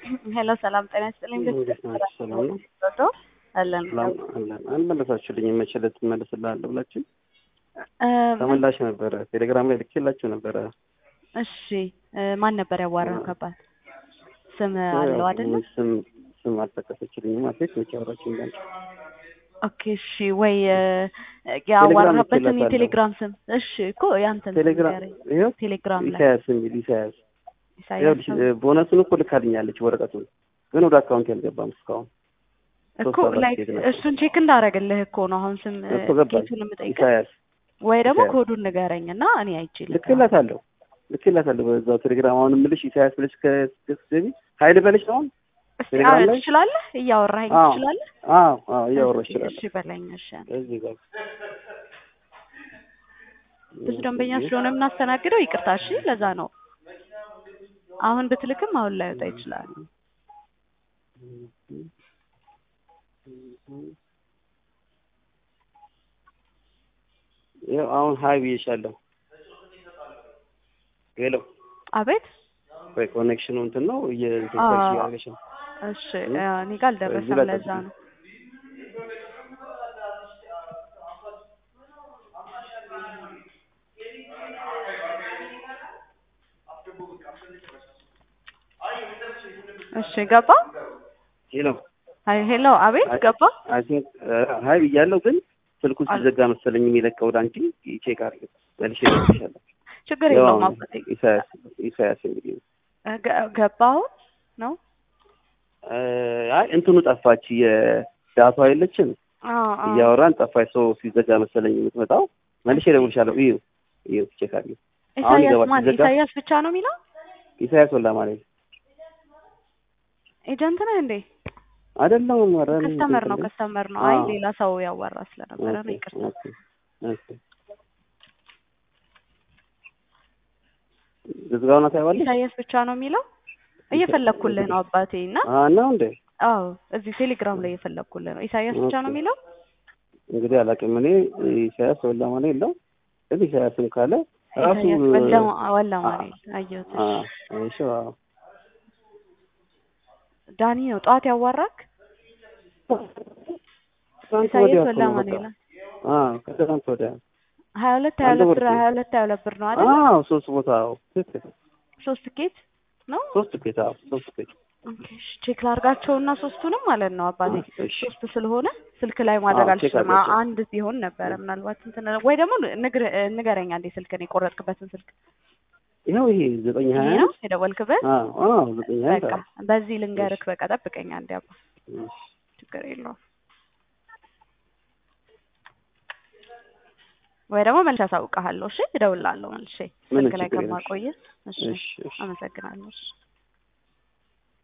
ሄሎ ሰላም ጤና ይስጥልኝ። እንዴት ናችሁ? ሰላም ነው? ቶ አለን ሰላም አለን። አልመለሳችሁልኝም። መቼ ዕለት እመልስልሃለሁ ብላችሁ እ፣ ተመላሽ ነበረ። ቴሌግራም ላይ ልኬላችሁ ነበረ። እሺ እ፣ ማን ነበር ያዋራህ? ከባድ ስም አለው አይደለ? ስም ስም አልጠቀሰችልኝም። አትሌት መቼ አወራችሁ እንዳንቺ ኦኬ እሺ። ወይ እ፣ ያዋራህበትን ልኬላታለሁ። የቴሌግራም ስም እሺ እኮ ያንተን ስም ቴሌግራም ንገረኝ። ይኸው ቴሌግራም ላይ ኢሳያስ የሚል ኢሳያስ ይኸውልሽ፣ ኢሳያስ እ፣ ቦነሱን እኮ ልካልኛለች ወረቀቱን፣ ግን ወደ አካውንት ያልገባም እስካሁን እኮ ሶስት አራት ላይ ኬዝ ነበር። እሱን ቼክ እንዳደረግልህ እኮ ነው አሁን ስም እ፣ እኮ ገባኝ። ኬቱን የምጠይቅህ ኢሳያስ ወይ ደግሞ ኢሳያስ። ኮዱን ንገረኝ እና እኔ አይቼ ልክላታለሁ ልክላታለሁ በዛው ቴሌግራም አሁን የምልሽ ኢሳያስ ብለሽ ከስገቢ ሀይል በለሽ አሁን እስቲ ቴሌግራም አዎ፣ ላይ? ትችላለህ? እያወራኸኝ አዎ። ትችላለህ? አዎ አዎ እያወራሽ እሺ፣ ይችላል እሺ በለኝ። እሺ እዚህ ጋር ብዙ ደንበኛ ስለሆነ የምናስተናግደው ይቅርታ። እሺ ለዛ ነው አሁን ብትልክም አሁን ላይ ወጣ ይችላል። ያው አሁን ሀይ ብዬሻለሁ። ሄሎ አቤት ወይ ኮኔክሽኑ እንትን ነው የእንትን አዎ። ሰርች እያደረግሽ ነው። እሺ እ፣ እኔ ጋር አልደረሰም። እዚህ ላይ ለዛ ጠብቂኝ። ነው እሺ ገባ። ሄሎ አይ ሄሎ፣ አቤት አይ- ገባ። አይ ቲንክ ሀይ ብያለሁ፣ ግን ስልኩ ሲዘጋ መሰለኝ የሚለቀው ወደ አንቺ ቼክ አድርጊ መልሼ እደውልልሻለሁ። ችግር ያው የለውም አሁን አባቴ። ኢሳያስ ኢሳያስ እንግዲህ እ፣ ገ- ገባ አሁን ነው። እ፣ አይ እንትኑ ጠፋች የዳቷ የለችም አዎ አዎ። እያወራን ጠፋች። ሰው ሲዘጋ መሰለኝ የምትመጣው። መልሼ እደውልልሻለሁ። እዩ እዩ ቼክ አድርጊ። አሁን ኢሳያስ ይገባል። ማን? ሲዘጋ ኢሳያስ ብቻ ነው የሚለው ኢሳያስ ወላ ማለት ኤጀንት ነህ እንዴ? አይደለም። ኧረ እኔ ከስተመር ነው እንትን ከስተመር ነው። አይ አዎ። ሌላ ሰው ያዋራ ስለነበረ ነው። ኦኬ፣ ይቅርታ። ኦኬ፣ ኦኬ። ዝግባውና ታይዋለሽ? ኢሳያስ ብቻ ነው የሚለው እየፈለግኩልህ ነው አባቴ እና አዎ ነው እንዴ? አዎ እዚህ ቴሌግራም ላይ እየፈለግኩልህ ነው። ኢሳያስ ብቻ ነው ኦኬ። የሚለው እንግዲህ አላውቅም። እኔ ኢሳያስ ወላ ማለት የለው ግን ኢሳያስም ካለ ራሱ ኢሳያስ ወላ- ወላ ማርያም አየሁት። አ እሺ። እሺ አዎ። ዳኒ ነው ጠዋት ያዋራክ ትናንት ኢሳያስ ወዲያ ወላ እኮ ነው በቃ። ማርያም አዎ ከትናንት ወዲያ ሀያ ሁለት ሀያ አንድ ሁለት ወር ብር ነው። ሀያ ሁለት ሀያ ሁለት ብር ነው አይደል? አዎ ሶስት ቦታ አዎ ትክክል። ሶስት ኬት ነው። ሶስት ቤት አዎ ሶስት ቤት ኦኬ፣ እሺ። ቼክ ላርጋቸውና ሶስቱንም ማለት ነው አባቴ እሺ ሶስት ስለሆነ ስልክ ላይ ማድረግ አዎ፣ ቼክ አልችልም። አድርጋቸው። አንድ ቢሆን ነበረ ምናልባት እንትን ወይ ደግሞ ንግር- ንገረኝ አንዴ ስልክን የቆረጥክበትን ስልክ ይኸው ይሄ ዘጠኝ ይሄ ሀያ ነው የደወልክበት። አዎ አዎ ዘጠኝ ሀያ በቃ በዚህ ልንገርክ። በቃ ጠብቀኝ አንዴ አባ፣ እሺ ችግር የለውም። ወይ ደግሞ መልሼ አሳውቅሃለሁ። እሺ እደውልልሃለሁ መልሼ ምንም ስልክ ላይ ችግር የለም። ከማቆየት። እሺ እሺ እሺ አመሰግናለሁ። እሺ